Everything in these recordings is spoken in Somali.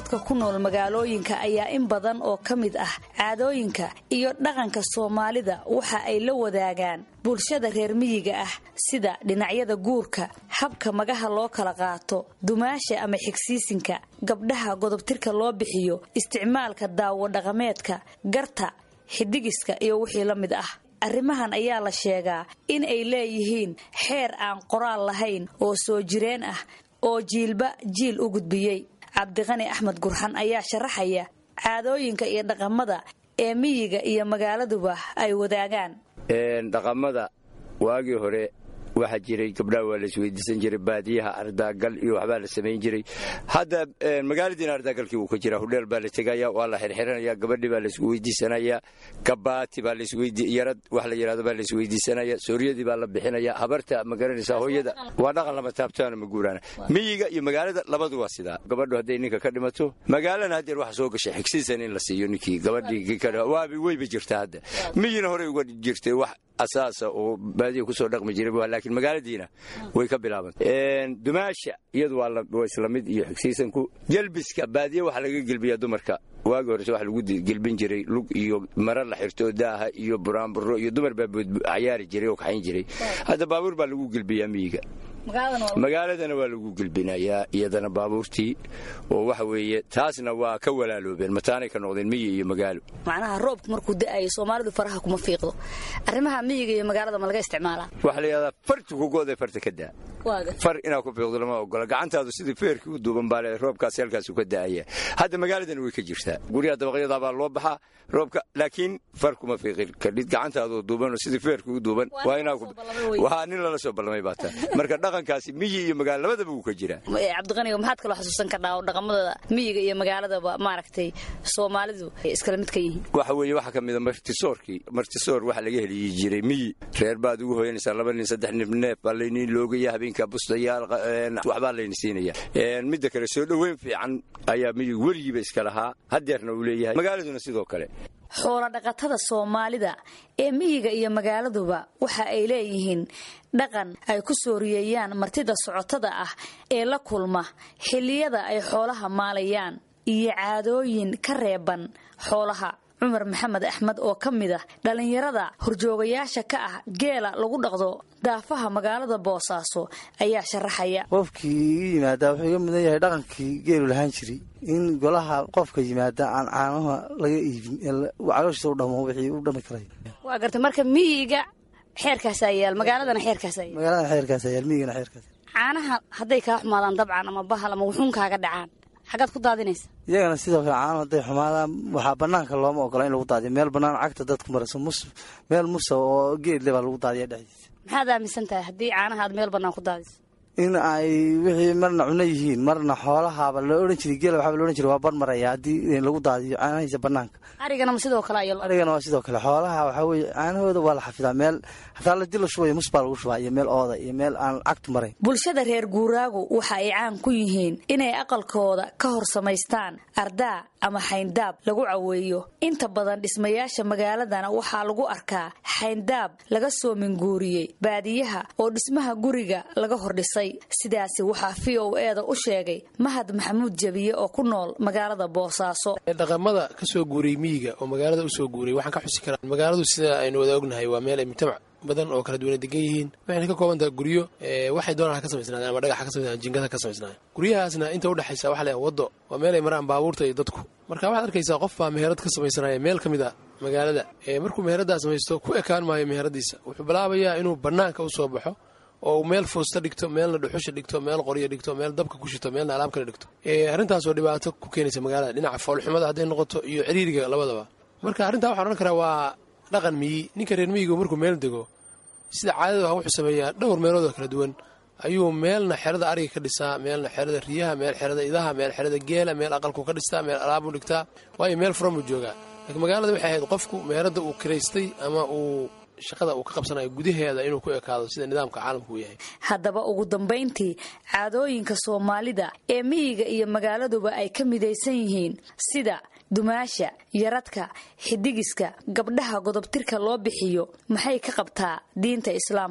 dadka ku nool magaalooyinka ayaa in badan oo ka mid ah caadooyinka iyo dhaqanka soomaalida waxa ay la wadaagaan bulshada reer miyiga ah sida dhinacyada guurka habka magaha loo kala qaato dumaasha ama xigsiisinka gabdhaha godobtirka loo bixiyo isticmaalka daawo dhaqameedka garta xidigiska iyo wixii la mid ah arrimahan ayaa la sheegaa in ay leeyihiin xeer aan qoraal lahayn oo soo jireen ah oo jiilba jiil u gudbiyey cabdiqani axmed gurxan ayaa sharaxaya caadooyinka iyo dhaqamada ee miyiga iyo magaaladuba ay wadaagaan dhaqamada waagii hore waxaa jiray gabdhaha waa la isweydiisan jiray baadiyaha ardaagal iyo waxbaa la samayn jiray hadda magaaladiina ardaagalkii wuu ka jira hudheel baa la tegaya waa la xirxiranaya gabadhii baa laisku weydiisanaya gabaati baa yarad wax la yidhahdo baa laisweydiisanaya sooryadii baa la bixinaya habarta ma garanaysaa hooyada waa dhaqan lama taabtaana ma guuraana miyiga iyo magaalada labadu waa sidaa gabadhu hadday ninka ka dhimato magaalana haddeer waxa soo gashay xigsiisan in la siiyo ninkii gabadhii waabi weyba jirta hadda miyina horey uga jirtay wax asaasa oo baadiya kusoo dhaqmi jiray laakiin magaaladiina way ka bilaabantay dumaasha iyadu waa isla mid iyo xigsiisanku gelbiska baadiya waxaa laga gelbiyaa dumarka waagi horese waxa lagu gelbin jiray lug iyo mara la xirto daaha iyo buraanburo iyo dumar baa cayaari jiray oo kaxayn jiray hadda baabuur baa lagu gelbiyaa miyiga magaaladana waa lagu gelbinayaa iyadana baabuurtii oo waxa weeye taasna waa ka walaaloobeen mataanay ka noqdeen miyi iyo magaalo macnaha roobku markuu da'ayo soomaalidu faraha kuma fiiqdo arrimaha miyiga iyo magaalada ma laga isticmaalaa waxaa la yidhahdaa farti kugo'day farta ka daa far inaad ku fiiqdo lama ogola gacantaadu sidii feerkii u duuban baa le roobkaasi halkaasu ka da'aya hadda magaaladana way ka jirtaa guryaha dabaqyadaa baa loo baxaa roobka laakiin far kuma fiiqin kadhid gacantaadoo duuban oo sidii feerkii u duuban waa inaa waa nin lala soo ballamay baa taa marka dhaqankaasi miyi iyo magaalo labadaba wuu ka jiraa cabdiqaniga maxaad kaloo xasuusan kardhaa oo dhaqamada miyiga iyo magaaladaba maaragtay soomaalidu ay iskala mid ka yihiin waxa weeye waxaa ka mida martisoorkii martisoor waxa laga heliyi jiray miyi reer baad ugu hoyanaysaa laba nin saddex nin neef baa layniin loogaya habeenka bustayaal waxbaa layni siinaya midda kale soo dhoweyn fiican ayaa miyigu weligiiba iska lahaa haddeerna uu leeyahay magaaladuna sidoo kale xoolo dhaqatada soomaalida ee miyiga iyo magaaladuba waxa ay leeyihiin dhaqan ay ku sooriyeeyaan martida socotada ah ee la kulma xilliyada ay xoolaha maalayaan iyo caadooyin ka reeban xoolaha cumar maxamed axmed oo ka mid ah dhallinyarada horjoogayaasha ka ah geela lagu dhaqdo daafaha magaalada boosaaso ayaa sharaxaya qofkii yimaadaa wuxuu iga mudan yahay dhaqankii geelu lahaan jiray in golaha qofka yimaada aan caanaha laga iibin calooshiisa u dhamo wixii u dhami karay waa garta marka miyiga xeerkaasaa yaal magaaladana xeerkaasaa yaal magaaladana xeerkaasa yaal miyigana xeerkaas caanaha hadday kaa xumaadaan dabcan ama bahal ama wuxuun kaaga dhacaan xagaad ku daadinaysa iyagana sidoo kale caano hadday xumaadaan waxaa banaanka looma ogola in lagu daadiyo meel bannaan cagta dadku marayso mus meel musa oo geedle baa lagu daadiya dhexdiisa maxaad aaminsan tahay haddii caanaha aad meel bannaan ku daadiso in ay wixii marna cuno yihiin marna xoolahaaba la odhan jiray geela waxaaba la odhan jiray waa bar maraya haddii lagu daadiyo caanahiisa bannaanka arigana ma sidoo kale ayo arigana waa sidoo kale xoolaha waxaa weeye caanahooda waa la xafidaa meel hataa ladii la shubayo mus baa lagu shubaa iyo meel ooda iyo meel aan cagtu marayn bulshada reer guuraagu waxa ay caan ku yihiin inay aqalkooda ka hor samaystaan ardaa ama xayndaab lagu caweeyo inta badan dhismayaasha magaaladana waxaa lagu arkaa xayndaab laga soo minguuriyey baadiyaha oo dhismaha guriga laga hordhisay sidaasi waxaa v o eeda u sheegay mahad maxamuud jabiye oo ku nool magaalada boosaaso dhaqamada ka soo guuriyey miyiga oo magaalada u soo guuriyay waxaan ka xusi karaa magaaladu sida aynu wada ognahay waa meel ay mujtamac badan oo kala duwana degan yihiin waxayna ka kooban tahay guryo waxay doonaan ka samaysnaadeen ama dhagaxa ka samaysnaadeen jingada ka samaysnaadeen guryahaasna inta udhexaysa waxa leeyahay waddo waa meel ay maraan baabuurta iyo dadku marka waxaad arkaysaa qof baa meherad ka samaysanaya meel ka mid a magaalada markuu meheraddaa samaysto ku ekaan maayo meheradiisa wuxuu bilaabayaa inuu bannaanka u soo baxo oo meel foosta dhigto meelna dhuxusha dhigto meel qoryo dhigto meel dabka ku shito meelna alaab kale dhigto arrintaasoo dhibaato ku keenaysa magaalada dhinaca foolxumada hadday noqoto iyo ciriiriga labadaba marka arrintaa waxaan odhan karaa waa dhaqan miyi ninka reer miyigu markuu meel dego sida caadada wuxuu sameeyaa dhowr meelood oo kala duwan ayuu meelna xerada ariga ka dhisaa meelna xerada riyaha meel xerada idaha meel xerada geela meel aqalku ka dhistaa meel alaabuu dhigtaa waayo meel furan buu joogaa laakiin magaalada waxay ahayd qofku meeradda uu kiraystay ama uu shaqada uu ka qabsanayo gudaheeda inuu ku ekaado sida nidaamka caalamku uu yahay haddaba ugu dambayntii caadooyinka soomaalida ee miyiga iyo magaaladuba ay ka midaysan yihiin sida dumaasha yaradka xidigiska gabdhaha godobtirka loo bixiyo maxay ka qabtaa diinta islaamku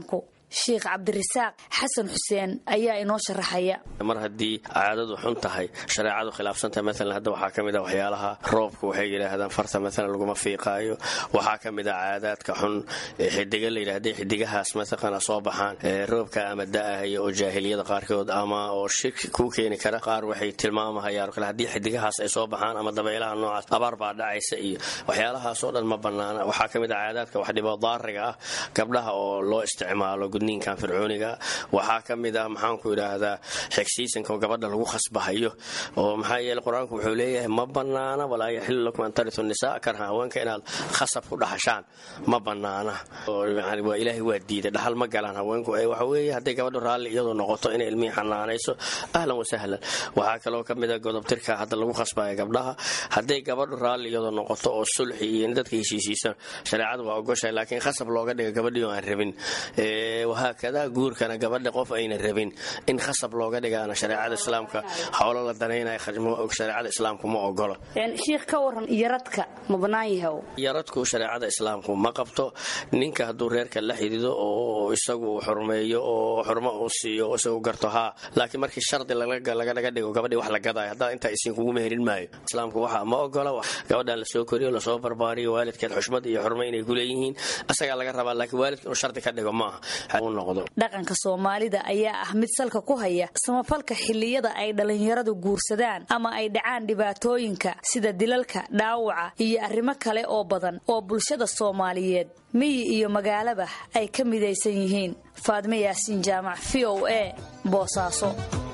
sheikh cabdirasaaq xasan xuseen ayaa inoo sharaxaya mar haddii caadadu xun tahay shareecadu khilaafsantahay maalan hadda waxaa ka mid a waxyaalaha roobka waxay yidhaahdaan farta maalan laguma fiiqaayo waxaa ka mid a caadaadka xun xidiga la yidhahday xidigahaas mataqana soo baxaan roobka ama da'ahaya oo jaahiliyada qaarkood ama oo shirki kuu keeni kara qaar waxay tilmaamahayaan kale haddii xidigahaas ay soo baxaan ama dabaylaha noocaas abaar baa dhacaysa iyo waxyaalahaasoo dhan ma bannaana waxaa ka mid a caadaadka wax dhibo daariga ah gabdhaha oo loo isticmaalo gudniinkan fircooniga waxaa ka mid ah maxaanku idhaahdaa xigsiisanka oo gabadha lagu khasbahayo oo maxaa yeele qur-aanku wuxuu leeyahay ma bannaana walaa yaxilu lakum an taritu nisaa karha haweenka inaad khasab ku dhaxashaan ma bannaana waa ilaahay waa diiday dhaxal ma galaan haweenku waxa weeye hadday gabadhu raalli iyadoo noqoto inay ilmihii xanaanayso ahlan wasahlan waxaa kaloo ka mid a godobtirka hadda lagu khasbaya gabdhaha hadday gabadhu raalli iyadoo noqoto oo sulxi iyo dadka heshiisiisan shareecadu waa ogoshahay laakiin khasab looga dhiga gabadhii oo aan rabin wahaakada guurkana gabadha qof ayna rabin in khasab looga dhigaana shareecada islaamka howlo la danaynaya shareecada islaamku ma ogolo shiikh ka waran yaradka ma bannaan yahay yaradku shareecada islaamku ma qabto ninka hadduu reerka la xidido oo isagu xurmeeyo oo xurmo uu siiyo isagu garto haa laakiin markii shardi lagalaga dhigo gabadhii wax la gadaayo haddaa intaa isiin kugu meherin maayo islaamku waxa ma ogola gabadhan lasoo koriyo lasoo barbaariyo waalidkeed xushmad iyo xurmo inay ku leeyihiin asagaa laga rabaa laakiin waalidka inuu shardi ka dhigo maaha u noqdo dhaqanka soomaalida ayaa ah mid salka ku haya samafalka xilliyada ay dhallinyaradu guursadaan ama ay dhacaan dhibaatooyinka sida dilalka dhaawaca iyo arrimo kale oo badan oo bulshada soomaaliyeed miyi iyo magaalaba ay ka midaysan yihiin faadme yaasiin jaamac v o a boosaaso